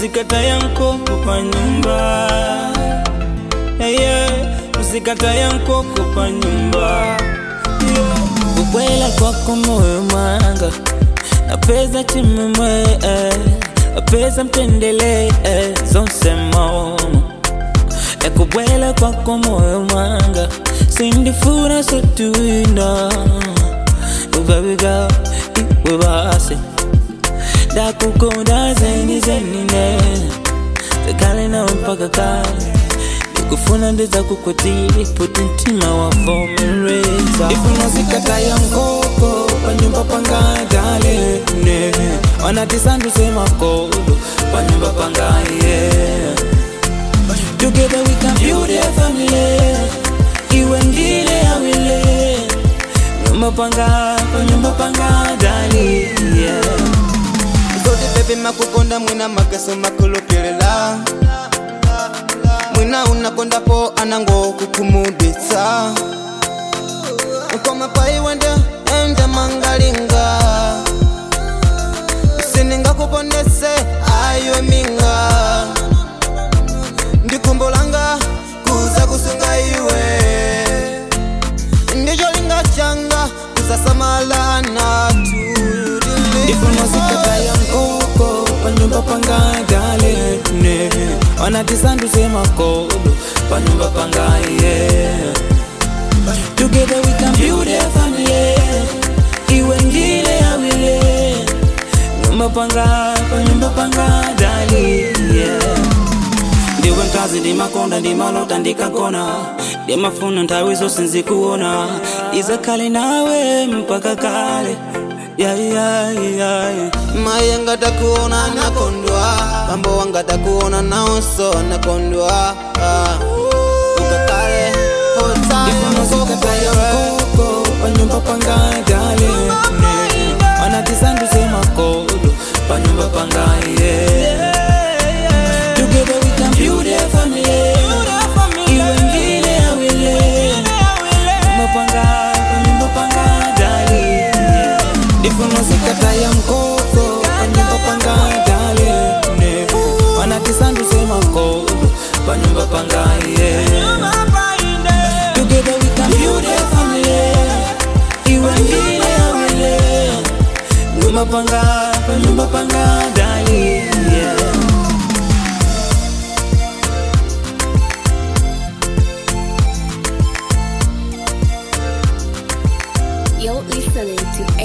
musikataya nkoko pa nyumba yeah, yeah. musikataya nkoko pa nyumba kukwela kwako moyo mwanga napeza chimemwe eh. napeza mtendele eh. zonse momo ekubwela kwako moyo mwanga sindifuna sotuina ubabiga iwe basi ndakukonda zeni zenine tekale nawe mpaka kale ndikufuna ndiza kukwatili puti mtima wavomereza ifuna zikataya nkoko panyumba pangadale ne wanatisanduse makolo panyumba pangaye Together we can build a family iwe ndile awile nyumba panga panyumba panga dali yeah. Zodi baby makukonda mwina magaso makulupilela mwina unakondapo anango kukumuditsa nkoma paiwende ende mangalinga siningakupondese ayo minga ndikumbolanga kuza kusunga iwe ndicholinga changa kuzasamalana Ifuna zikataya nkoko panyumba pangadale ne wanatisanduse makolo panyumba pangaye Together we can build a family iwe ndile awile nyumba panga panyumba pangadali yeah. ndiwe mkazi ndimakonda ndimalota ndikagona ndimafuna nthawi zonse nzikuona izakhale nawe mpaka kale yeah, yeah, yeah, yeah. maye ngatakuona nakondwa bambo wangatakuona naonso nakondwa Ah. ukakale Ifuna zikataya nkoko panyumba pangadale ne wanatisanduse makolo panyumba pangaye Together we can build a family iwe ndile awile mapanga panyumba pangadale Ifuna zikataya nkoko panyumba pangadale ne wanatisanduse makolo panyumba pangaye Together we can build a family. Iwe ndile awile. Nyumba panga, nyumba panga, dali. Yeah. You're listening to